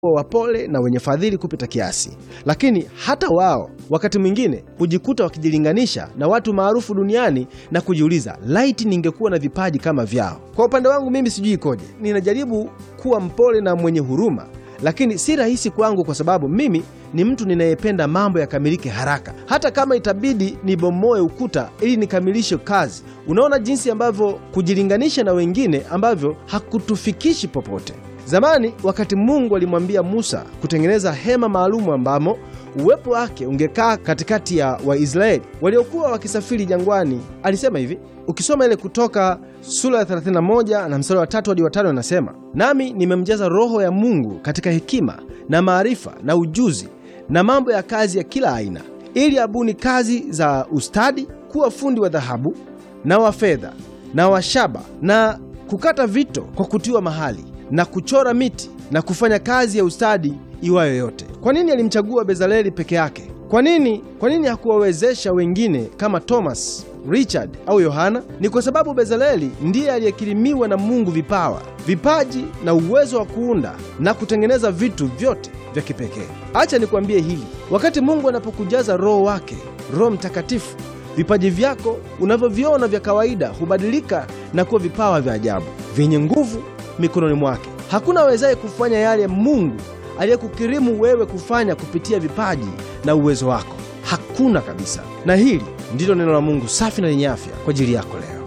kuwa wapole na wenye fadhili kupita kiasi, lakini hata wao wakati mwingine hujikuta wakijilinganisha na watu maarufu duniani na kujiuliza, laiti ningekuwa na vipaji kama vyao. Kwa upande wangu mimi sijui ikoje, ninajaribu kuwa mpole na mwenye huruma, lakini si rahisi kwangu kwa sababu mimi ni mtu ninayependa mambo yakamilike haraka, hata kama itabidi nibomoe ukuta ili nikamilishe kazi. Unaona jinsi ambavyo kujilinganisha na wengine ambavyo hakutufikishi popote. Zamani wakati Mungu alimwambia Musa kutengeneza hema maalumu ambamo uwepo wake ungekaa katikati ya Waisraeli waliokuwa wakisafiri jangwani, alisema hivi. Ukisoma ile Kutoka sura ya 31 na mstari wa tatu hadi wa tano, anasema nami nimemjaza Roho ya Mungu katika hekima na maarifa na ujuzi na mambo ya kazi ya kila aina, ili abuni kazi za ustadi, kuwa fundi wa dhahabu na wa fedha na wa shaba na kukata vito kwa kutiwa mahali na kuchora miti na kufanya kazi ya ustadi iwayo yote. Kwa nini alimchagua Bezaleli peke yake? Kwa nini, kwa nini hakuwawezesha wengine kama Thomas, Richard au Yohana? Ni kwa sababu Bezaleli ndiye aliyekirimiwa na Mungu vipawa, vipaji na uwezo wa kuunda na kutengeneza vitu vyote vya kipekee. Acha nikwambie hili, wakati Mungu anapokujaza Roho wake, Roho Mtakatifu, vipaji vyako unavyoviona vya kawaida hubadilika na kuwa vipawa vya ajabu vyenye nguvu mikononi mwake. Hakuna awezaye kufanya yale Mungu aliyekukirimu wewe kufanya kupitia vipaji na uwezo wako, hakuna kabisa. Na hili ndilo neno la Mungu safi na lenye afya kwa ajili yako leo.